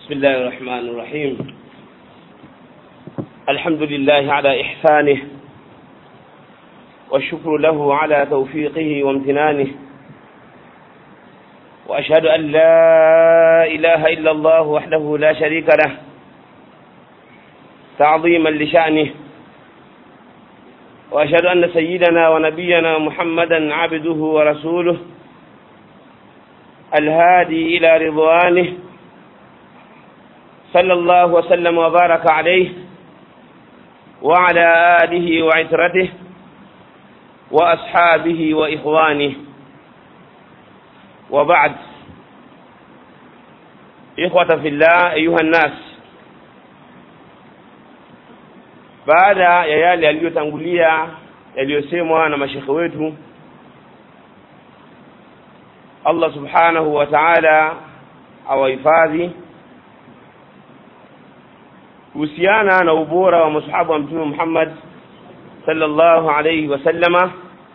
بسم الله الرحمن الرحيم الحمد لله على إحسانه والشكر له على توفيقه وامتنانه وأشهد أن لا إله إلا الله وحده لا شريك له تعظيما لشأنه وأشهد أن سيدنا ونبينا محمدا عبده ورسوله الهادي إلى رضوانه صلى الله وسلم وبارك عليه وعلى آله وعترته وأصحابه وإخوانه وبعد إخوة في الله أيها الناس baada ya yale yaliyotangulia yaliyosemwa na mashekhe wetu Allah subhanahu wa ta'ala awahifadhi kuhusiana na ubora wa masahaba wa mtume Muhammad sallallahu alayhi wasallama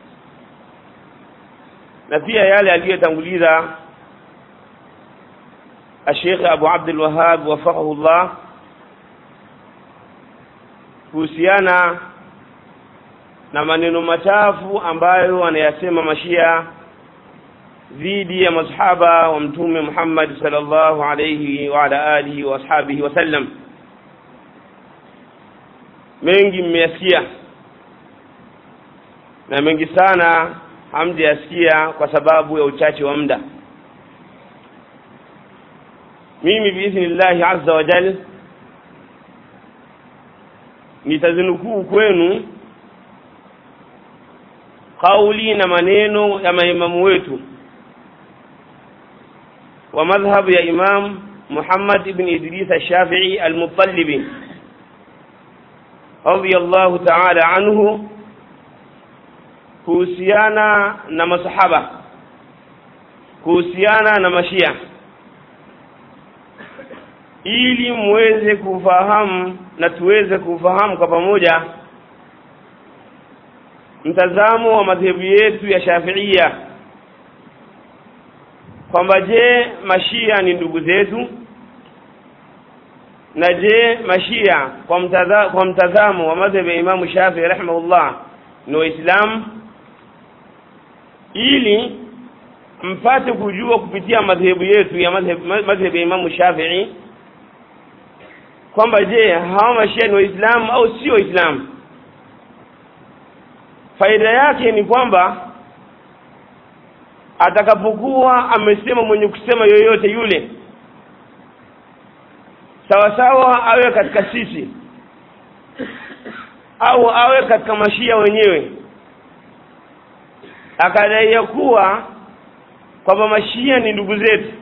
na pia yale aliyotanguliza Sheikh Abu Abdul Wahhab wafaqahu Allah kuhusiana na maneno machafu ambayo wanayasema mashia dhidi ya masahaba wa mtume Muhammad sallallahu alayhi wa ala alihi wa ashabihi wasallam mengi mmeyasikia na mengi sana hamjayasikia kwa sababu ya uchache wa muda mimi biidhnillahi azza wa jal nitazinukuu kwenu kauli na maneno ya maimamu wetu wa madhhabu ya imam Muhammad ibn Idris al-Shafi'i al-Muttalibi radiyallahu ta'ala anhu kuhusiana na masahaba kuhusiana na mashia ili muweze kufahamu na tuweze kufahamu kwa pamoja mtazamo wa madhehebu yetu ya Shafiia kwamba je mashia ni ndugu zetu na je mashia kwa mtaza, kwa mtazamo wa madhhabu ya Imamu Shafi'i rahimahullah ni waislamu ili mpate kujua kupitia madhehebu yetu ya madhehebu ya Imamu Shafi'i kwamba je hawa mashia ni waislamu au sio waislamu faida yake ni kwamba atakapokuwa amesema mwenye kusema yoyote yule sawa sawa awe katika sisi au awe katika mashia wenyewe akadai ya kuwa kwamba mashia ni ndugu zetu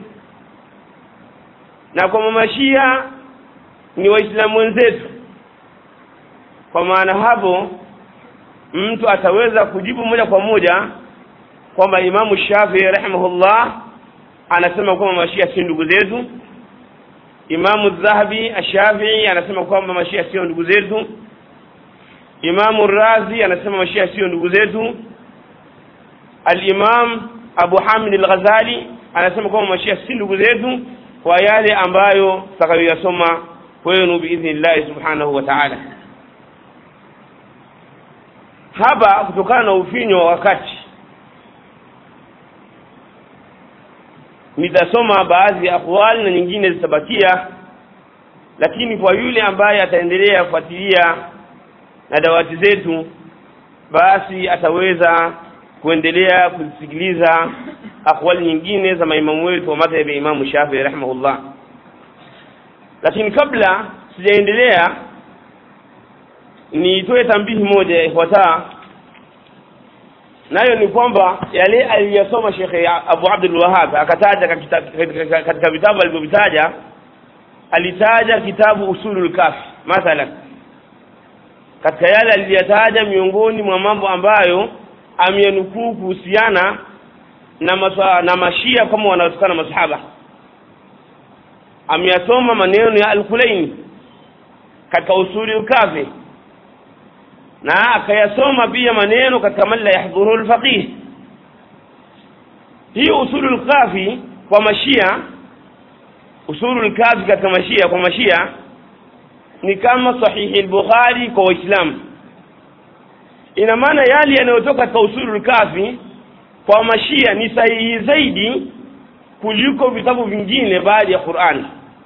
na kwamba mashia ni waislamu wenzetu kwa maana hapo mtu ataweza kujibu moja kwa moja kwamba Imamu Shafii rahimahullah anasema kwamba mashia si ndugu zetu Imamu Dhahabi Ashafii anasema kwamba mashia sio ndugu zetu Imamu Razi anasema mashia sio ndugu zetu Al-Imam Abu Hamid Al-Ghazali anasema kwamba mashia si ndugu zetu kwa yale ambayo tutakayoyasoma kwenu biidhnillahi subhanahu wa ta'ala hapa kutokana na ufinyo wa wakati nitasoma baadhi ya akwali na nyingine zitabakia lakini kwa yule ambaye ataendelea kufuatilia na dawati zetu basi ataweza kuendelea kusikiliza akwali nyingine za maimamu wetu wa madhhabi ya Imamu Shafi'i rahimahullah lakini kabla sijaendelea nitoe tambihi moja ifuataa nayo ni kwamba yale aliyosoma Sheikh Abu Abdul Wahhab akataja katika vitabu alivyovitaja alitaja kitabu Usulul Kafi mathalan katika yale aliyataja miongoni mwa mambo ambayo ameyanukuu kuhusiana na maswa, na mashia kama wanaotokana masahaba ameyasoma maneno ya Al-Kulaini katika Usulul Kafi na akayasoma pia maneno katika man la yahdhuru al-faqih hii usulul kafi kwa mashia usulul kafi katika mashia kwa mashia ni kama sahihi al-bukhari kwa waislamu ina maana yale yanayotoka katika usulul kafi kwa mashia ni sahihi zaidi kuliko vitabu vingine baada ya Qur'an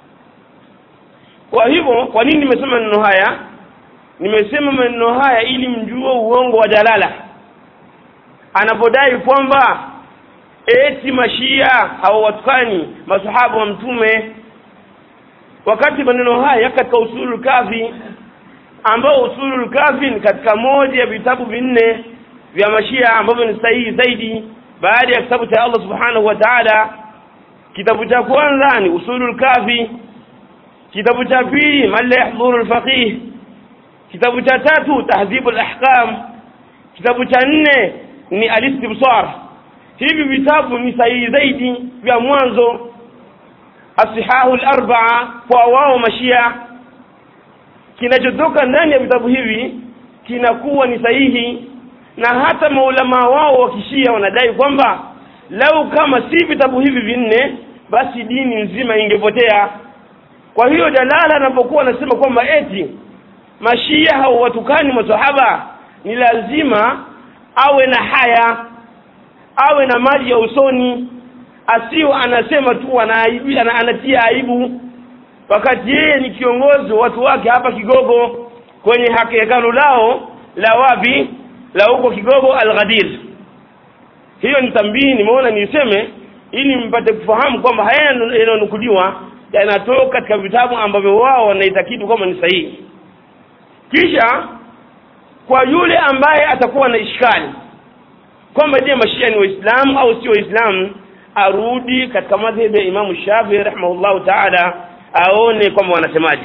kwa hivyo kwa nini nimesema maneno haya nimesema maneno haya ili mjue uongo wa dalala anapodai kwamba eti mashia hawawatukani masahaba wa mtume wakati maneno haya katika usulul kafi ambao usulul kafi ni katika moja ya vitabu vinne vya mashia ambavyo ni sahihi zaidi baada ya kitabu cha Allah subhanahu wa ta'ala kitabu cha kwanza ni usulul kafi kitabu cha pili man la yahdhuru al-faqih kitabu cha tatu tahdhib al-ahkam kitabu cha nne ni al-istibsar hivi vitabu ni sahihi zaidi vya mwanzo asihahu al-arba'a kwa wao mashia kinachotoka ndani ya vitabu hivi kinakuwa ni sahihi na hata maulama wao wa kishia wanadai kwamba lau kama si vitabu hivi vinne basi dini nzima ingepotea kwa hiyo dalala anapokuwa anasema kwamba eti mashia hawatukani masahaba ni lazima awe na haya awe na maji ya usoni asio anasema tu anaibi ana, anatia aibu wakati yeye ni kiongozi wa watu wake hapa Kigogo kwenye hekalu lao la wapi la huko Kigogo Al-Ghadir hiyo ni tambii nimeona niseme ili mpate kufahamu kwamba haya yanayonukuliwa yanatoka katika vitabu ambavyo wao wanaitakidi kwamba ni sahihi kisha kwa yule ambaye atakuwa na ishkali kwamba je mashia ni waislamu au sio waislamu arudi katika madhhabi ya Imam Shafi'i rahimahullahu ta'ala aone kwamba wanasemaje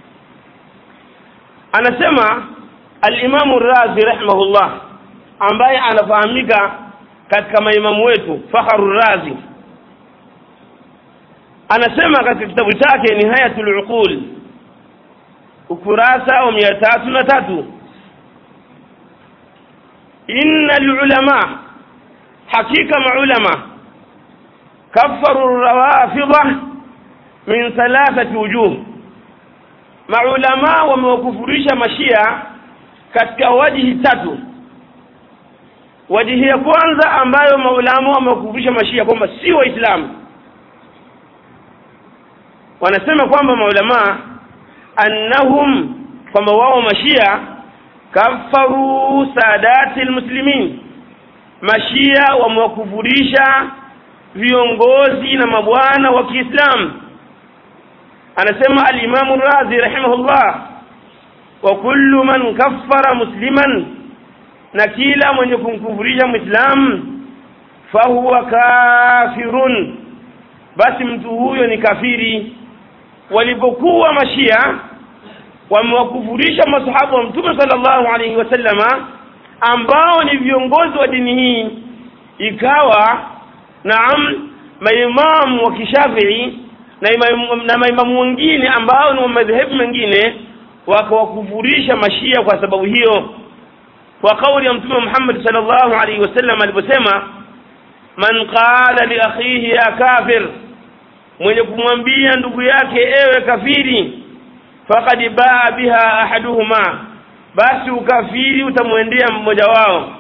anasema al-Imam Razi rahimahullah ambaye anafahamika katika maimamu wetu Fakhrur Razi anasema katika kitabu chake Nihayatul Uqul ukurasa wa mia tatu na tatu inna alulama hakika maulama kafaru rawafidha min thalathati wujuh maulama wamewakufurisha mashia katika wajihi tatu wajihi ya kwanza ambayo maulama wamewakufurisha mashia kwamba si waislamu wanasema kwamba maulama annahum kwamba wao mashia kafaru sadati almuslimin mashia wamewakufurisha viongozi na mabwana wa Kiislamu anasema al-Imam Razi rahimahullah wa kullu man kaffara musliman na kila mwenye kumkufurisha muislamu fahuwa kafirun basi mtu huyo ni kafiri walipokuwa mashia wamewakufurisha masahaba wa mtume sallallahu alaihi wasallama ambao ni viongozi wa dini hii ikawa naam maimamu wa kishafii na imamu, na maimamu wengine ambao ni wa madhehebu mengine wakawakufurisha mashia kwa sababu hiyo kwa kauli ya mtume Muhammad sallallahu alaihi wasallam aliposema man qala li akhihi ya kafir mwenye kumwambia ndugu yake ewe kafiri faqad baa biha ahaduhuma basi ukafiri utamwendea mmoja wao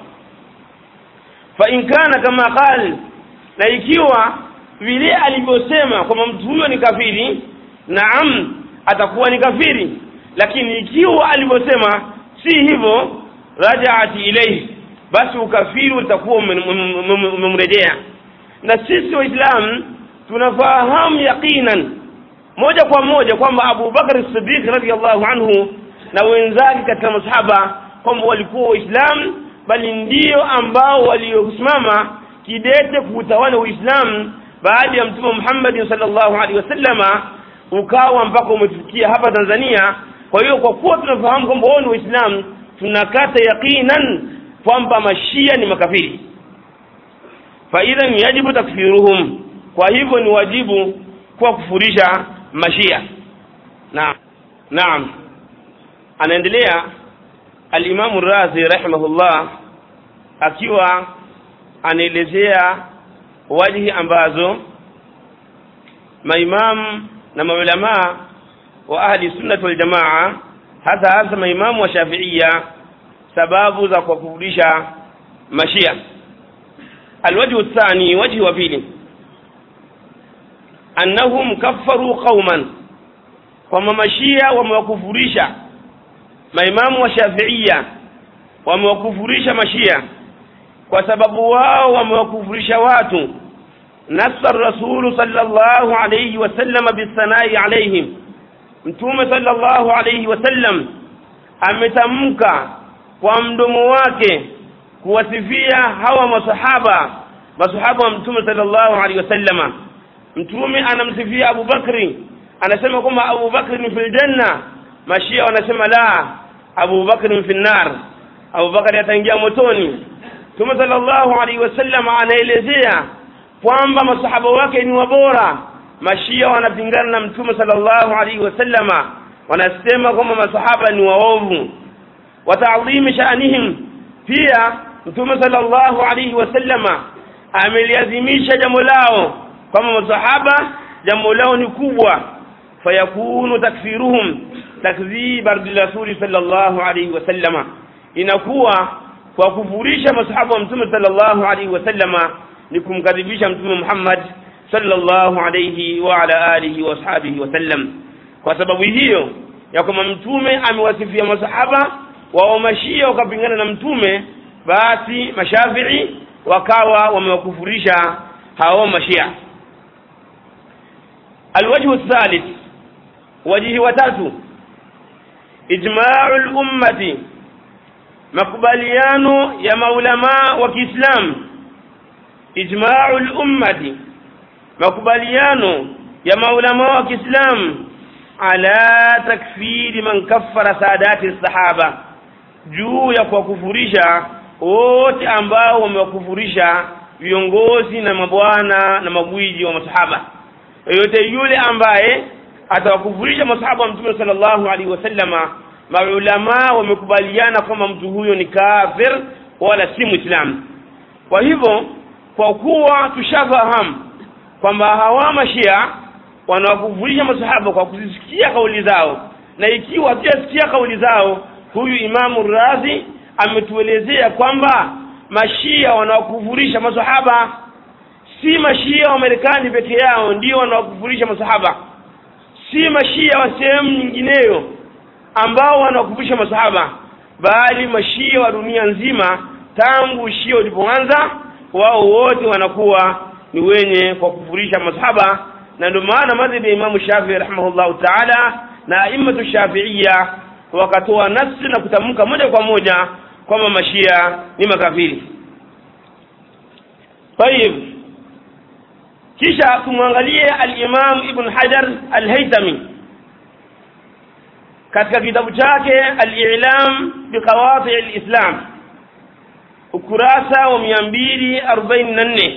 fa in kana kama qal na ikiwa vile alivyosema kwamba mtu huyo ni kafiri naam atakuwa ni kafiri lakini ikiwa alivyosema si hivyo rajaati ilayhi basi ukafiri utakuwa umemrejea na sisi waislamu tunafahamu yaqinan moja kwa moja kwamba Abu Bakar Siddiq radhiallahu anhu na wenzake katika masahaba kwamba walikuwa waislamu bali ndio ambao waliosimama kidete kuutawala uislamu baada ya mtume Muhammad sallallahu alaihi wasallama ukawa mpaka umefikia hapa Tanzania kwa hiyo kwa kuwa tunafahamu kwamba wao ni waislamu tunakata yaqinan kwamba mashia ni makafiri fa idhan yajibu takfiruhum kwa hivyo ni wajibu kwa kufurisha mashia naam naam anaendelea al-Imam Razi rahimahullah akiwa anaelezea wajihi ambazo maimam na maulamaa wa ahli sunnati wal jamaa hasa hasa maimamu wa shafiia sababu za kuwakufurisha mashia alwajhu thani wajhi wa pili annahum kaffaru qauman kwamba mashia wamewakufurisha maimamu wa shafiia wamewakufurisha mashia kwa sababu wao wamewakufurisha watu nassa rasulu sallallahu alayhi wasallam bisanai alaihim mtume sallallahu alayhi wasallam ametamka kwa mdomo wake kuwasifia hawa masahaba masahaba wa mtume sallallahu alayhi wasallama mtume anamsifia Abu Bakri anasema kwamba Abu Bakri ni fil janna mashia wanasema la Abu Bakri ni fil nar Abu Bakri ataingia motoni Mtume sallallahu alaihi wasallam anaelezea kwamba masahaba wake ni wabora mashia wanapingana na mtume sallallahu alaihi wasallama wanasema kwamba masahaba ni waovu wataadhimi sha'nihim pia mtume sallallahu alaihi wasallama ameliadhimisha jambo lao kwamba masahaba jambo lao ni kubwa fayakunu takfiruhum takdhiba rasuli sallallahu alaihi wasallama inakuwa kwa kufurisha masahaba wa mtume sallallahu alaihi wasallama ni kumkadhibisha mtume Muhammad sallallahu alaihi wa ala alihi wa ashabihi wasallam kwa sababu hiyo ya kwamba mtume amewasifia masahaba wao mashia wakapingana na mtume basi mashafii wakawa wamewakufurisha hao mashia alwajhu thalith wajihi watatu ijma'u al-ummati makubaliano ya maulama wa Kiislamu ijma'u al-ummati makubaliano ya maulama wa Kiislamu ala takfiri man kaffara sadati sahaba juu ya kuwakufurisha wote ambao wamewakufurisha viongozi na mabwana na magwiji wa masahaba yote yule ambaye atawakufurisha masahaba wa mtume sallallahu alaihi wasallama maulama wamekubaliana kwamba mtu huyo ni kafir wala si muislamu kwa hivyo kwa kuwa tushafahamu kwamba hawa mashia wanawakufurisha masahaba kwa kuzisikia kauli zao na ikiwa hatujasikia kauli zao huyu imamu razi ametuelezea kwamba mashia wanawakufurisha masahaba si mashia wa Marekani peke yao ndio wanawakufurisha masahaba si mashia wa sehemu nyingineyo ambao wanawakufurisha masahaba bali mashia wa dunia nzima tangu shia ulipoanza wao wote wanakuwa ni wenye kwa kufurisha masahaba na ndio maana madhhabi ya Imam Shafi'i rahimahullahu ta'ala na aimatu Shafi'iyya wakatoa nafsi na kutamka moja kwa moja kwamba mashia ni makafiri. Tayib, kisha tumwangalie al-Imam Ibn Hajar al-Haytami katika kitabu chake al-I'lam biqawati al-Islam ukurasa wa 244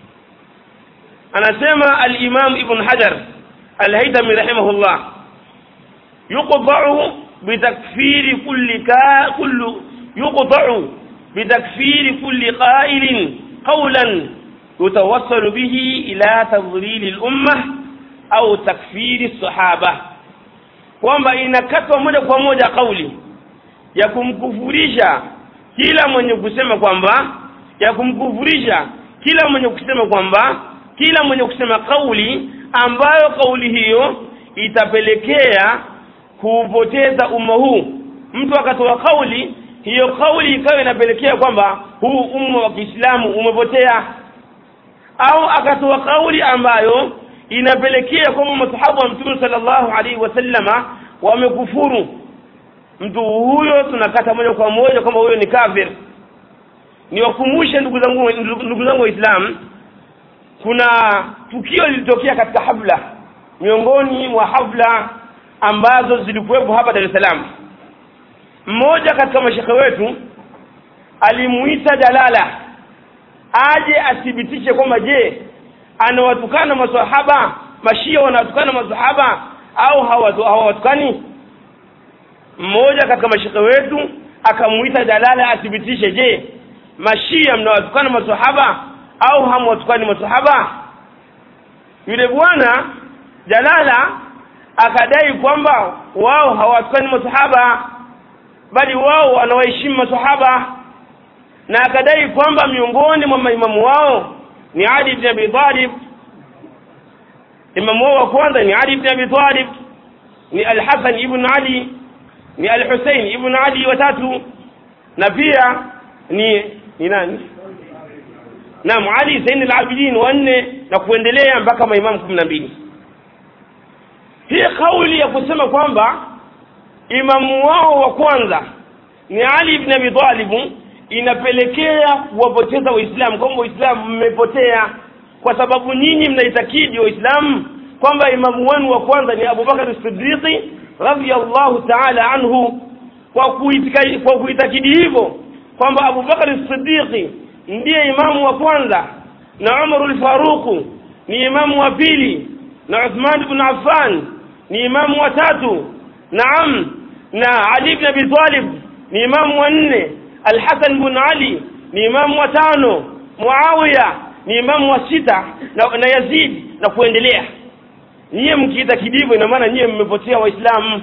anasema al-Imam Ibn Hajar al-Haytami rahimahullah yuqta'u bitakfiri kulli ka kullu yuqta'u bitakfiri kulli qa'ilin qawlan yutawassalu bihi ila tadlil al-ummah au takfiri as-sahaba kwamba inakatwa moja kwa moja kauli ya kumkufurisha kila mwenye kusema kwamba ya kumkufurisha kila mwenye kusema kwamba kila mwenye kusema kauli ambayo kauli hiyo itapelekea kuupoteza umma huu mtu akatoa kauli hiyo kauli ikawa inapelekea kwamba huu umma wa Kiislamu umepotea au akatoa kauli ambayo inapelekea kwamba masahaba wa Mtume sallallahu alaihi wasallama wamekufuru mtu huyo tunakata moja kwa moja kwamba huyo ni kafir niwakumbushe ndugu zangu ndugu zangu waislamu kuna tukio lilitokea katika hafla miongoni mwa hafla ambazo zilikuwepo hapa Dar es Salaam mmoja katika mashekhe wetu alimuita Jalala aje athibitishe kwamba je anawatukana maswahaba mashia wanawatukana maswahaba au hawawatukani mmoja katika mashekhe wetu akamuita Jalala athibitishe je mashia mnawatukana maswahaba au hamwatukani maswahaba yule bwana Jalala akadai kwamba wao hawatukani masahaba bali wao wanawaheshimu masahaba na akadai kwamba miongoni mwa maimamu wao ni Ali ibn Abi Talib imamu wao wa kwanza ni Ali ibn Abi Talib ni Al-Hasan ibn Ali ni Al-Hussein ibn Ali watatu na pia ni ni nani Naam Ali Zain al-Abidin wanne na kuendelea mpaka maimamu kumi na mbili hii kauli ya kusema kwamba imamu wao wa kwanza ni Ali ibn Abi Talib inapelekea kuwapoteza waislamu kwamba waislamu mmepotea kwa sababu nyinyi mnaitakidi waislamu kwamba imamu wenu wa kwanza ni Abubakar as-Siddiq radhiyallahu ta'ala anhu kwa kuitakidi kwa kuitakidi hivyo kwamba Abubakar as-Siddiq ndiye imamu wa kwanza na Umar al-Faruq ni imamu wa pili na Uthman ibn Affan ni imamu wa tatu naam na Ali ibn Abi Talib ni imamu wa nne Al-Hasan ibn Ali ni imamu wa tano Muawiya ni imamu wa sita na, na Yazid na kuendelea nyie mkiita kidivo ina maana nyie mmepotea waislamu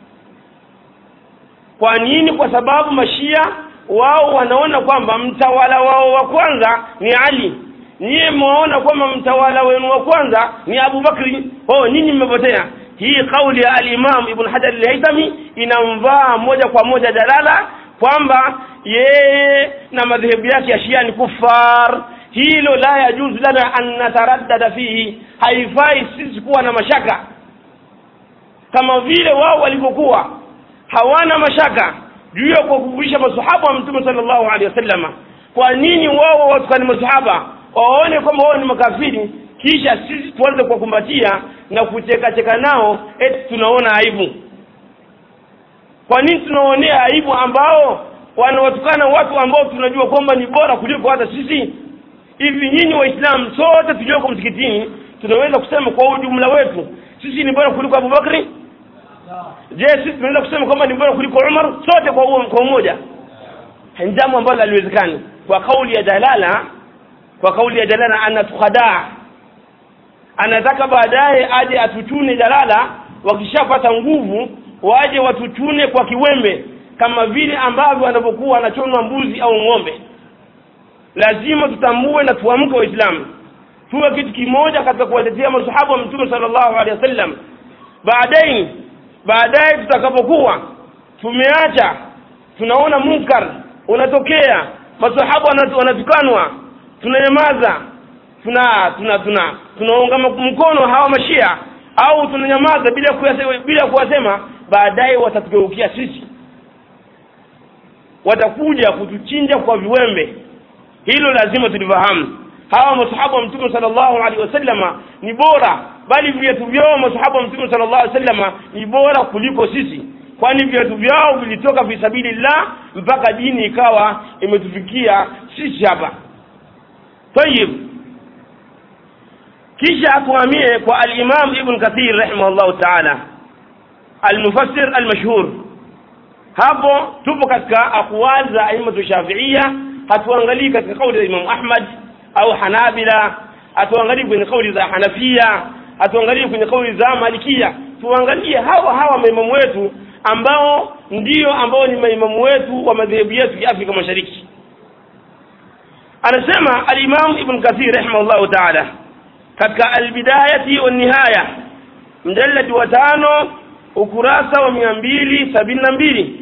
kwa nini kwa sababu mashia wao wanaona kwamba mtawala wao wa kwanza ni Ali nyie mwaona kwamba mtawala wenu wa kwanza ni Abu Bakri oh nyinyi mmepotea hii kauli ya al-Imam Ibn Hajar al-Haytami inamvaa moja kwa moja dalala kwamba yeye na madhehebu yake ya Shia ni kufar hilo la yajuzu lana an nataraddada fihi haifai sisi kuwa na mashaka kama vile wao walivyokuwa hawana mashaka juu ya kuwakufurisha masahaba wa mtume sallallahu alaihi wasallama kwa nini wao watukani masahaba waone kwamba wao ni makafiri kisha sisi tuanze kuwakumbatia na kucheka cheka nao eti tunaona aibu kwa nini tunaonea aibu ambao wanawatukana watu ambao tunajua kwamba ni bora kuliko hata sisi hivi nyinyi waislamu sote tulioko msikitini tunaweza kusema kwa ujumla wetu sisi ni bora kuliko abubakri je sisi tunaweza kusema kwamba ni bora kuliko umar sote kwa uo- kwa umoja ni jambo ambalo haliwezekani kwa kauli ya dalala kwa kauli ya dalala anatuhadaa anataka baadaye aje atuchune dalala wakishapata nguvu waje watuchune kwa kiwembe kama vile ambavyo wanavyokuwa wanachonwa mbuzi au ng'ombe lazima tutambue na tuamke waislamu tuwe kitu kimoja katika kuwatetea masahaba wa mtume sallallahu alaihi wasallam baadaye baadaye tutakapokuwa tumeacha tunaona munkar unatokea masahaba wanatu- wanatukanwa tunanyamaza tuna tuna tuna tunaunga mkono hawa mashia au tunanyamaza bila kuyase, bila kuwasema baadaye watatugeukia sisi watakuja kutuchinja kwa viwembe hilo lazima tulifahamu hawa masahaba wa mtume sallallahu alaihi wasallama ni bora bali viatu vyao masahaba wa mtume sallallahu alaihi wasallama ni bora kuliko sisi kwani viatu vyao vilitoka fi sabilillah mpaka dini ikawa imetufikia sisi hapa tayib kisha atuhamie kwa al-Imam Ibn Kathir rahimahullahu ta'ala al-mufassir al-mashhur hapo tupo katika aqwal za aimatu shafi'ia hatuangalii katika kauli za Imam Ahmad au Hanabila hatuangalii kwenye kauli za Hanafia hatuangalii kwenye kauli za Malikia tuangalie hawa hawa maimamu wetu ambao ndio ambao ni maimamu wetu wa madhehebu yetu ya Afrika Mashariki anasema al-Imam Ibn Kathir rahimahullahu ta'ala katika al-Bidayati wa Nihaya mjalladi wa tano ukurasa wa mia mbili sabini na mbili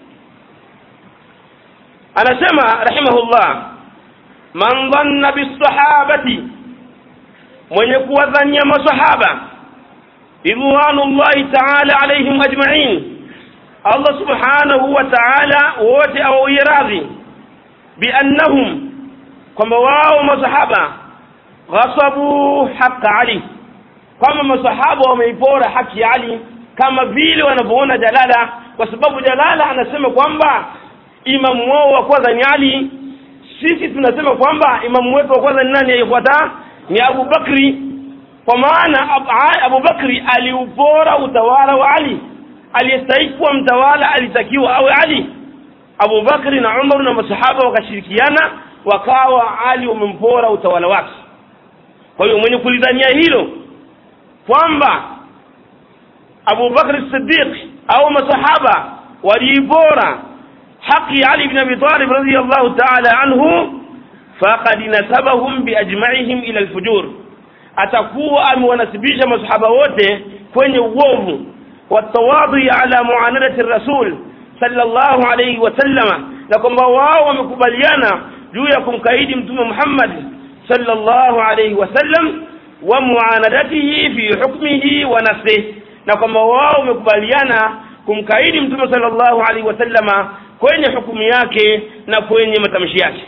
anasema rahimahullah man dhanna bisahabati mwenye kuwadhania masahaba ridwanullahi ta'ala alaihim ajma'in Allah subhanahu wa ta'ala wote awawie radhi biannahum kwamba wao masahaba ghasabu haqa Ali kwamba masahaba wameipora haki ya Ali kama vile wanavyoona Jalala kwa sababu Jalala anasema kwamba imamu wao wa kwanza ni Ali sisi tunasema kwamba imamu wetu wa kwanza ni nani aliyefuata ni Abu Bakri kwa maana Ab- Abu Bakri aliupora utawala wa Ali aliyestahili kuwa mtawala alitakiwa awe Ali Abu Bakri na Umar na masahaba wakashirikiana wakawa Ali wamempora utawala wake kwa hiyo mwenye kulidhania hilo kwamba Abu Bakr Siddiq au masahaba waliibora haki Ali ibn Abi Talib radhiyallahu ta'ala anhu faqad nasabahum biajma'ihim ila alfujur atakuwa amewanasibisha masahaba wote kwenye uovu watawadhi ala muanadati rasul sallallahu alayhi wasallama na kwamba wao wamekubaliana juu ya kumkaidi mtume Muhammad sallallahu alayhi wasallam wa muanadatihi fi hukmihi wa nafsihi na kwamba wao wamekubaliana kumkaidi mtume sallallahu alaihi wasallama kwenye hukumu yake na kwenye matamshi yake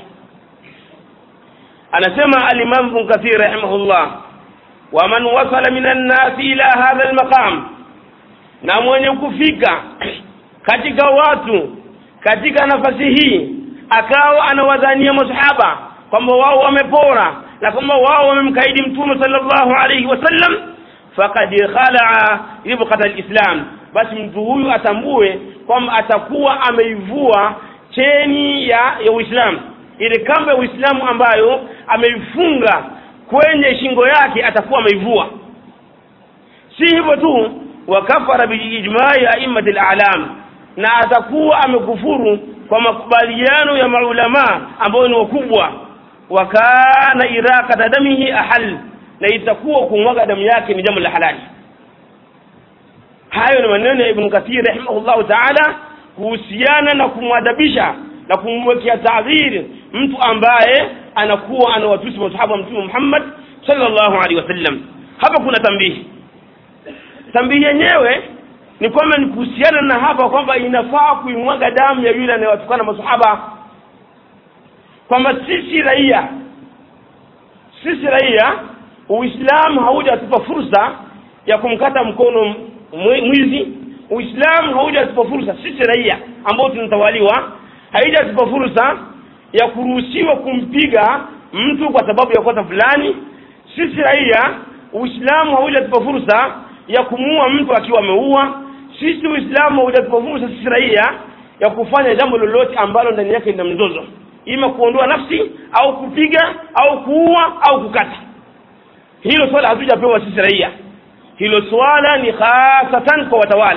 anasema al-Imam Ibn Kathir rahimahullah wa man wasala minan nas ila hadha al-maqam na mwenye kufika katika watu katika nafasi hii akawa anawadhania masahaba kwamba wao wamepora na kwamba wao wamemkaidi mtume sallallahu alaihi wasallam faqad khalaa ribqata alislam basi mtu huyu atambue kwamba atakuwa ameivua cheni ya ya Uislamu ile kamba ya Uislamu ambayo ameifunga kwenye shingo yake atakuwa ameivua si hivyo tu wakafara bilijmai a'immati alalam na atakuwa amekufuru kwa makubaliano ya maulama ambao ni wakubwa wakana iraqata damihi ahal na itakuwa kumwaga damu yake ni jambo la halali hayo ni maneno ya Ibn Kathir rahimahullah ta'ala kuhusiana na kumwadabisha na kumwekea taadhiri mtu ambaye anakuwa anawatusi masahaba mtume Muhammad sallallahu alaihi wasallam hapa kuna tambihi tambihi yenyewe ni kwamba ni kuhusiana na hapa kwamba inafaa kuimwaga damu ya yule anayewatukana masahaba kwamba sisi raia sisi raia uislamu haujatupa fursa ya kumkata mkono mwizi uislamu haujatupa fursa sisi raia ambao tunatawaliwa haijatupa fursa ya kuruhusiwa kumpiga mtu kwa sababu ya kosa fulani sisi raia uislamu haujatupa fursa ya kumuua mtu akiwa ameua sisi uislamu haujatupa fursa sisi raia ya kufanya jambo lolote ambalo ndani yake lina mzozo ima kuondoa nafsi au kupiga au kuua au kukata hilo swala hatujapewa sisi raia hilo swala ni hasatan kwa watawala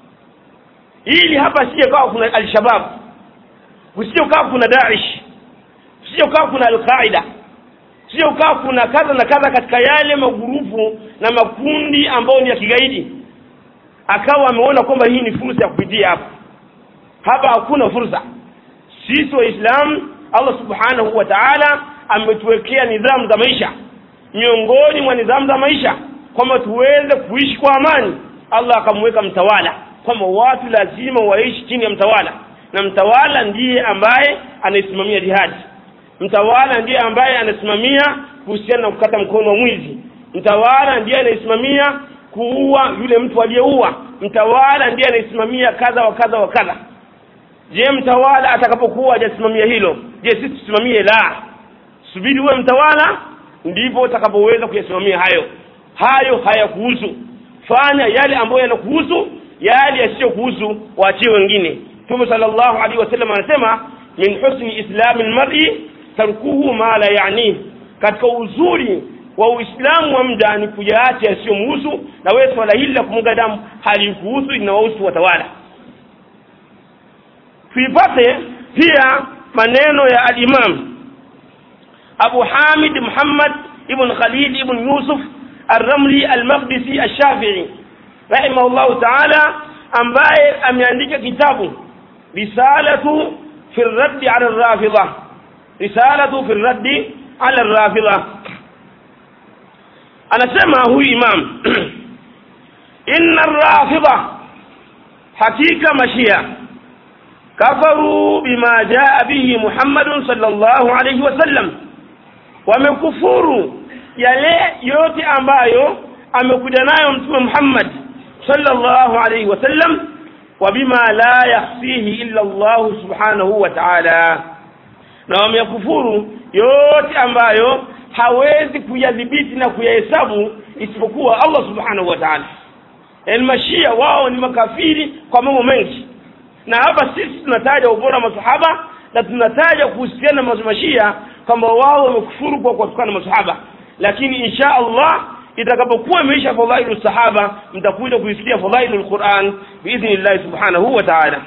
ili hapa sije kawa kuna alshabab usije kawa kuna Daesh usije kawa kuna alqaida usije kawa kuna kadha na kadha katika yale magurupu na makundi ambayo ni ya kigaidi akawa ameona kwamba hii ni fursa ya kupitia hapa hapa hakuna fursa sisi waislamu Allah subhanahu wa ta'ala ametuwekea nidhamu za maisha miongoni mwa nidhamu za maisha kwamba tuweze kuishi kwa amani Allah akamweka mtawala kwamba watu lazima waishi chini ya mtawala na mtawala ndiye ambaye anaisimamia jihadi mtawala ndiye ambaye anasimamia kuhusiana na kukata mkono wa mwizi mtawala ndiye anayesimamia kuua yule mtu aliyeua mtawala ndiye anayesimamia kadha wa kadha wa kadha je mtawala atakapokuwa hajasimamia hilo je sisi tusimamie la subiri uwe mtawala ndipo utakapoweza kuyasimamia hayo hayo hayakuhusu fanya yale ambayo yanakuhusu yale yasiyokuhusu waachie wengine Mtume sallallahu alaihi wasallam anasema min husni islami almar'i tarkuhu ma la yani katika uzuri wa uislamu wa mda ni kuyaacha yasiyomhusu na wewe swala hili la kumwaga damu halikuhusu linawahusu watawala tuipate pia maneno ya al-Imam Abu Hamid Muhammad ibn Khalid ibn Yusuf Ar-Ramli Al-Maqdisi Ash-Shafi'i rahimahullahu ta'ala ambaye ameandika kitabu risalatu fi ar-radd 'ala ar-rafidha risalatu fi ar-radd 'ala ar-rafidha anasema huyu imam inna ar-rafidha hakika mashia kafaru bima jaa bihi Muhammadun sallallahu alayhi wasallam wamekufuru yale yote ambayo amekuja nayo mtume Muhammad sallallahu alayhi wasallam wa bima la yakhfihi illa Allah subhanahu wa ta'ala na wamekufuru yote ambayo hawezi kuyadhibiti na kuyahesabu isipokuwa Allah subhanahu wa ta'ala elmashia wao ni makafiri kwa mambo mengi na hapa sisi tunataja ubora masahaba na tunataja kuhusiana na mashia kwamba wao wamekufuru kwa kuwatukana masahaba lakini insha Allah itakapokuwa imeisha fadhailu sahaba mtakuja kuisikia fadhailu lquran biidhnillahi subhanahu wa taala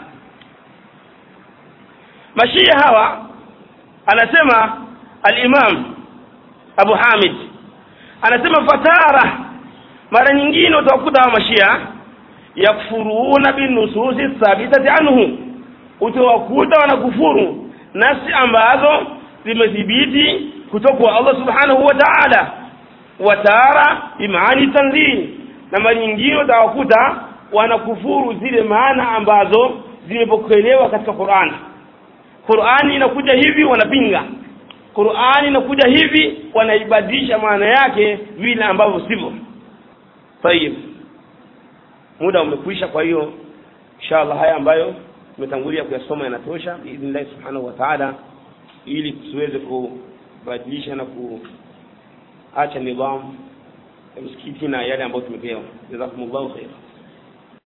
mashia hawa anasema alimam abu hamid anasema fatara mara nyingine utawakuta hawa mashia yakfuruna binususi thabitati anhu utawakuta wanakufuru nasi ambazo zimethibiti kutoka kwa allah subhanahu wa taala watara bimaani tanzih na mara nyingine utawakuta wanakufuru zile maana ambazo zimepokelewa katika qurani qurani inakuja hivi wanapinga qurani inakuja hivi wanaibadilisha maana yake vile ambavyo sivyo tayib muda umekwisha kwa hiyo inshallah haya ambayo tumetangulia kuyasoma yanatosha biidhnillahi subhanahu wa taala ili tusiweze kubadilisha na kuacha nidhamu ya msikiti na yale ambayo tumepewa jazakumullahu khaira